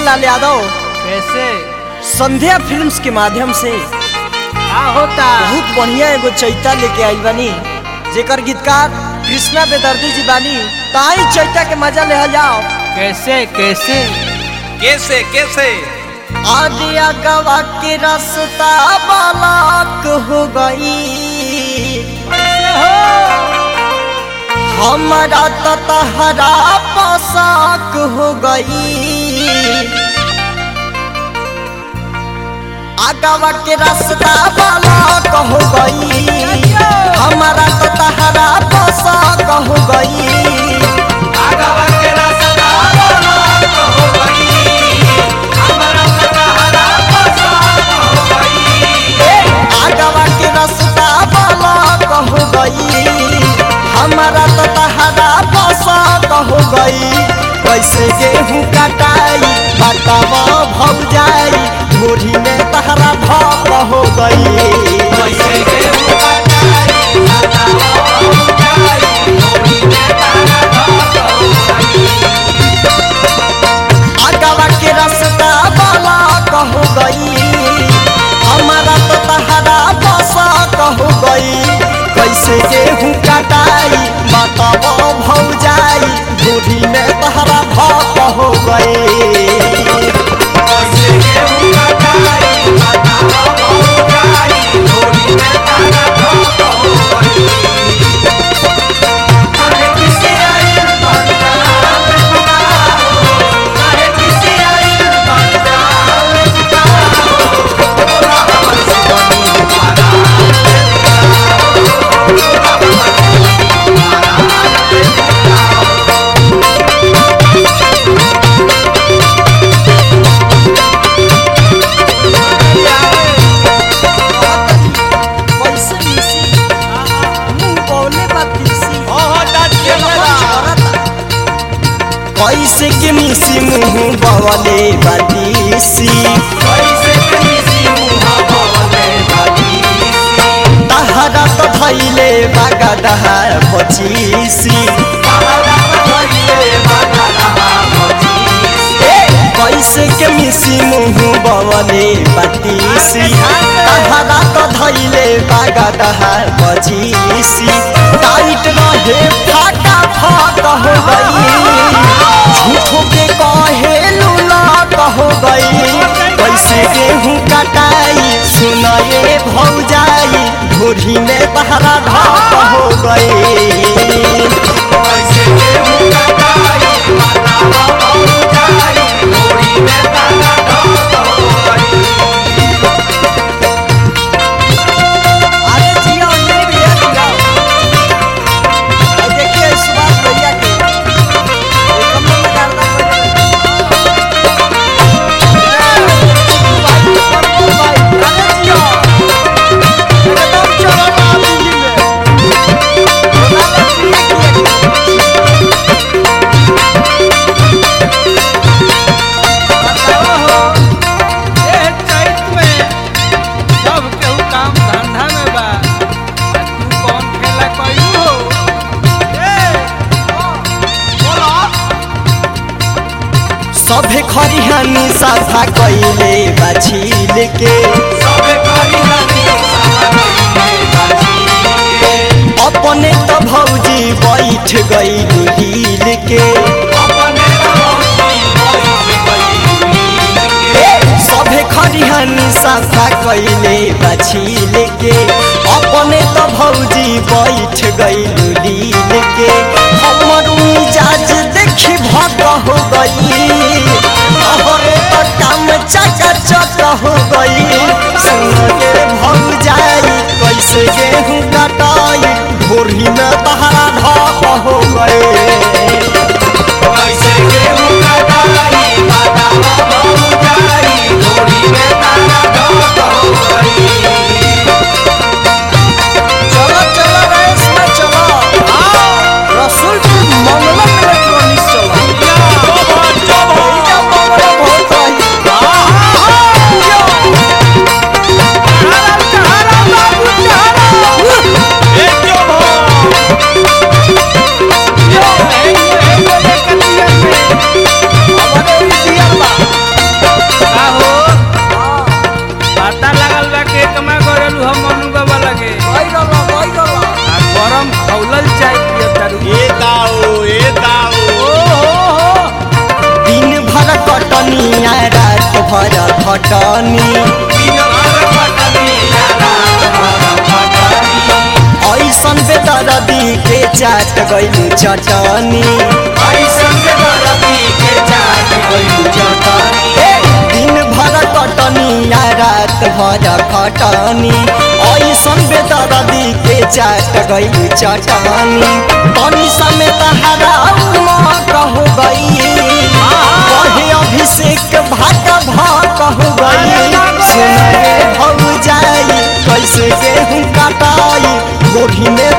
लाल यादव कैसे संध्या फिल्म्स के माध्यम से का होता बहुत बढ़िया एगो चैता लेके आइल बानी जेकर गीतकार कृष्णा बेदर्दी जी बानी ताई चैता के मजा ले जाओ कैसे कैसे कैसे कैसे आदिया गवा के रास्ता बालाक हो गई कैसे हो हमारा तो तहरा पोशाक हो गई आगवा के रास्ता बालाक हो गई हमारा तो तहरा पोशाक हो गई आगवा के रास्ता बालाक हो गई हमारा तो तहरा पोशाक हो गई कैसे गेहूं कटाई बतावा भौ जाई धोरी में तहरा भाप हो गई आगवा के रास्ता वाला कहो गई हमारा तो तहरा बसा कहो गई कैसे गेहूं कटाई बताओ भौ जाई धोरी में तहरा भाप हो गई कैसे मिसी मुंह बोले बतीसी कैसे के मिसी मुंह बवले बतीसी तहरा तो धैले बागा दहा पचीसी कैसे के मिसी मुंह बवले बतीसी तहरा तो धैले बागा दहा पचीसी टाइट रहे फाटा फाट हो गई झूठो के कहे लूला कहो गई कैसे गेहूं कटाई सुनाए भौ जाई धोरी में तहरा ढाप हो गई अरे जिया अंजलि भैया जिया और देखिए सुभाष भैया के एक कमरे में डालना बताओ हो ए चैत में सब केहू काम धंधा में बा आ तू कौन खेला कइलू हो ए बोलो सभे खरिहानी साफा कैले बाछील के अपने तो भौजी बैठ गई हिल के सभे खरिहानी साफा कैले बाछील के अपने तो भौजी बैठ गई लील के हमर मिजाज देखी भक हो गई अहरे तो काम चका चक हो गई संगे भौ जाई कैसे गेहूं कटाई भोरी में तहरा ढाप हो गए चलो चलो रेस में चलो रसूलपुर मंगलम इलेक्ट्रॉनिक्स चलो भैया मंगलम बहुत रही चाट गइलू चटनी ए, दिन भर कटनी आ रात भर खटनी ऐसन बेदरदी के चाट गइलू चटनी तनी समेत हरा कहू गई कहे अभिषेक भाका भाक हो गई सुनाए भौ जाई कैसे गेहूं कटाई गोभी में